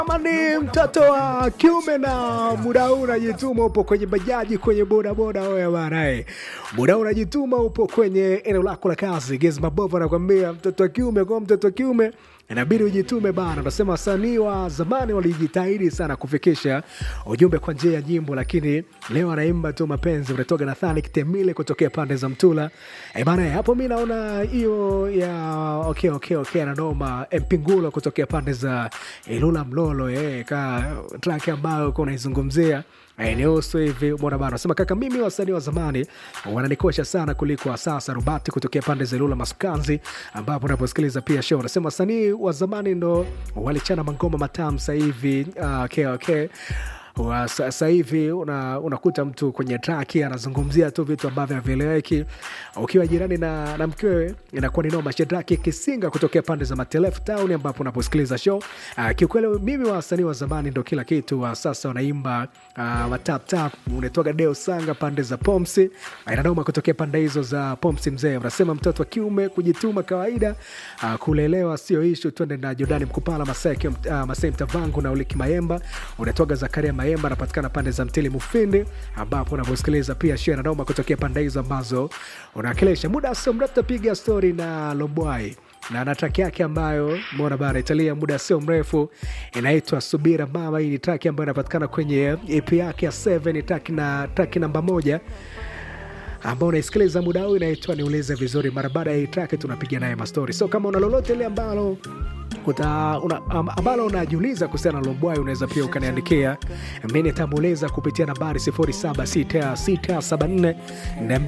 kama ni mtoto wa kiume na muda huu unajituma, upo kwenye bajaji, kwenye bodaboda, oya banae, muda huu unajituma, upo kwenye eneo lako la kazi, Gezi Mabovu anakwambia mtoto wa kiume, kwa mtoto wa kiume inabidi ujitume bana. Unasema wasanii wa zamani walijitahidi sana kufikisha ujumbe kwa njia ya nyimbo, lakini leo anaimba tu mapenzi. Unatoka Nathani Kitemile kutokea pande za Mtula e bana, hapo mi naona hiyo ya okay, okay, okay, ananoma Mpingulo kutokea pande za Ilula Mlolo, eh, ka track ambayo uko unaizungumzia eneusu hivi bwana bana, nasema kaka, mimi wasanii wa zamani wananikosha sana kuliko wa sasa. Rubati kutokea pande za Ilula Masukanzi, ambapo unaposikiliza pia show, nasema wasanii wa zamani ndo walichana mangoma matamu sahivi. Uh, okay, okay sasa hivi una, unakuta mtu kwenye traki anazungumzia tu vitu ambavyo havieleweki. Ukiwa jirani na, na mkewe inakuwa ni noma. Shedraki Kisinga kutokea pande za Matelefu Town ambapo unaposikiliza show uh, kiukweli mimi wasanii wa zamani ndo kila kitu. Wa sasa wanaimba uh, mataptap. Unatoka Deo Sanga pande za Pomsi inanoma kutokea pande hizo za Pomsi. Mzee unasema mtoto wa kiume kujituma kawaida, uh, kulelewa sio ishu. Twende na Jordani Mkupala Masai uh, Masai Mtavangu na Uliki Mayemba unatoka Zakaria Mayemba anapatikana pande za Mtili Mufindi, ambapo unavyosikiliza pia shia na noma kutokea pande hizo ambazo unawakilisha. Muda sio mrefu tapiga stori na Lobwai na na traki yake ambayo mona bara italia muda sio mrefu, inaitwa Subira Mama. Hii ni traki ambayo inapatikana kwenye EP yake ya 7 traki na traki namba moja ambao unaisikiliza muda huu inaitwa niulize vizuri. Mara baada ya hii track tunapiga naye mastori, so kama una lolote ile ambalo Uta, una, ambalo unajiuliza kuhusiana na Lombwai unaweza pia ukaniandikia, mi nitamuuliza kupitia nambari 076674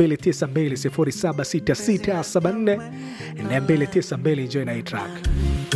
292 076674 292. Enjoy na hii track.